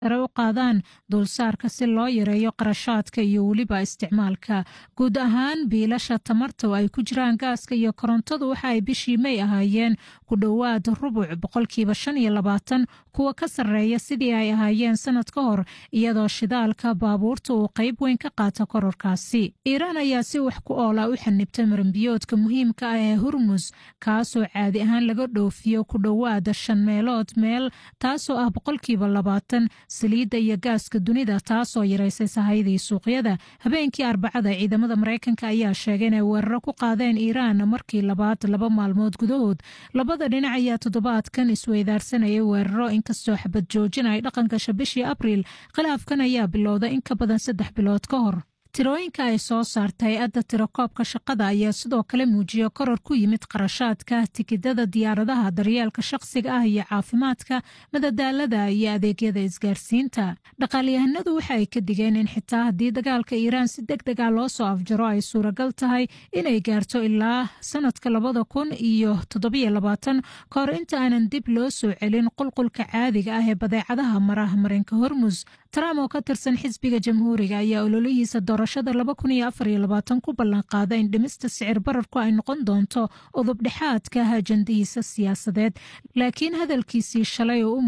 sare u qaadaan dulsaarka si loo yareeyo qarashaadka iyo weliba isticmaalka guud ahaan biilasha tamarta oo ay ku jiraan gaaska iyo korontadu waxa ay bishii may ahaayeen ku dhowaad rubuc boqolkiiba shan iyo labaatan kuwa ka sarreeya sidii ay ahaayeen sanad ka hor iyadoo shidaalka baabuurta uu qayb weyn ka qaata kororkaasi iiraan ayaa si wax ku oola u xanibtay maranbiyoodka muhiimka ah ee hurmus kaasoo caadi ahaan laga dhoofiyo ku dhowaada shan meelood meel taasoo ah boqolkiiba labaatan saliidda iyo gaaska dunida taasoo yaraysay sahaydii suuqyada habeenkii arbacada ciidamada maraykanka ayaa sheegay inay weeraro ku qaadeen iiraan markii labaad laba maalmood gudahood labada dhinac ayaa toddobaadkan isweydaarsanayay weeraro inkastoo xabad joojin ay dhaqan gasha bishii abriil khilaafkan ayaa bilowday in ka badan saddex bilood ka hor tirooyinka ay soo saarta hay-adda tirakoobka shaqada ayaa sidoo kale muujiya koror ku yimid qarashaadka tikidada diyaaradaha daryeelka shaqsiga ah iyo caafimaadka madadaalada iyo adeegyada isgaarsiinta dhaqaalyahanadu waxa ay ka digeen in xitaa haddii dagaalka iiraan si deg dega loo soo afjaro ay suuragal tahay inay gaarto ilaa sanadka labada kun iyo toddobiyo labaatan ka hor inta aanan dib loo soo celin qulqulka caadiga ah ee badeecadaha maraha marinka hormus trump oo ka tirsan xisbiga jamhuuriga ayaa ololihiisa doorashada laba kun iyo afar iyo labaatan ku ballanqaada in dhimista sicir bararku ay noqon doonto udub dhexaadka ajandihiisa siyaasadeed laakiin hadalkiisii shalay oo u